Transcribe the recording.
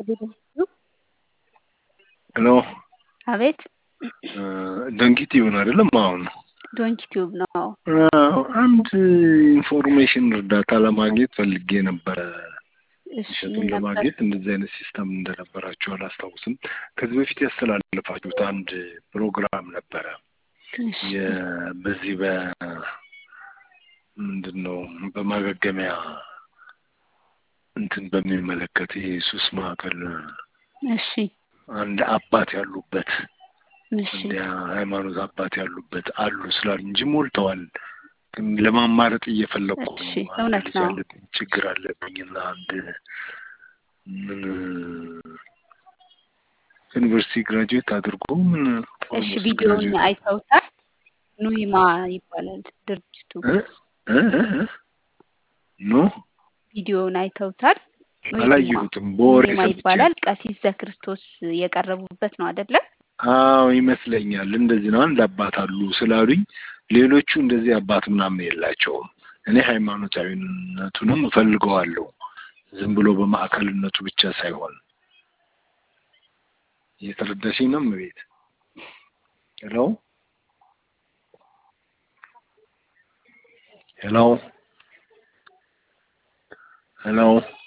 ሄሎ አቤት ደንኪት ይሆን አይደለም? አሁን ዶንኪ ቲዩብ ነው። አዎ፣ አንድ ኢንፎርሜሽን እርዳታ ለማግኘት ፈልጌ ነበረ። እሺ እሸቱን ምን ነበር? ለማግኘት እንደዚህ አይነት ሲስተም እንደነበራቸው አላስታውስም። ከዚህ በፊት ያስተላለፋችሁት አንድ ፕሮግራም ነበረ። እሺ የ- በዚህ በ ምንድን ነው በማገገሚያ እንትን በሚመለከት ይሄ ሱስ ማዕከል እሺ አንድ አባት ያሉበት እሺ እንደ ሃይማኖት አባት ያሉበት አሉ ስላሉ እንጂ ሞልተዋል። ግን ለማማረጥ እየፈለግኩ ነው። እሺ አንድ እውነት ልጅ ነው። አለብኝ፣ ችግር አለብኝ እና አንድ ምን ዩኒቨርሲቲ ግራጁዌት አድርጎ ምን እሺ ኦልሞስት ቪዲዮውን ግራጁዌት አይተውታል? ኑይማ ይባላል ድርጅቱ። እ እ እ እ ኖ ቪዲዮውን አይተውታል? ኑይማ አላየሁትም። በወሬ ኑይማ ሰምቼ ይባላል። ቀሲስ ዘክርስቶስ የቀረቡበት ነው አይደለ? አዎ ይመስለኛል። እንደዚህ ነው። አንድ አባት አሉ ስላሉኝ፣ ሌሎቹ እንደዚህ አባት ምናምን የላቸውም። እኔ ሃይማኖታዊነቱንም እፈልገዋለሁ ዝም ብሎ በማዕከልነቱ ብቻ ሳይሆን እየተረዳሽኝ ነው እመቤት? ሄሎ ሄሎ ሄሎ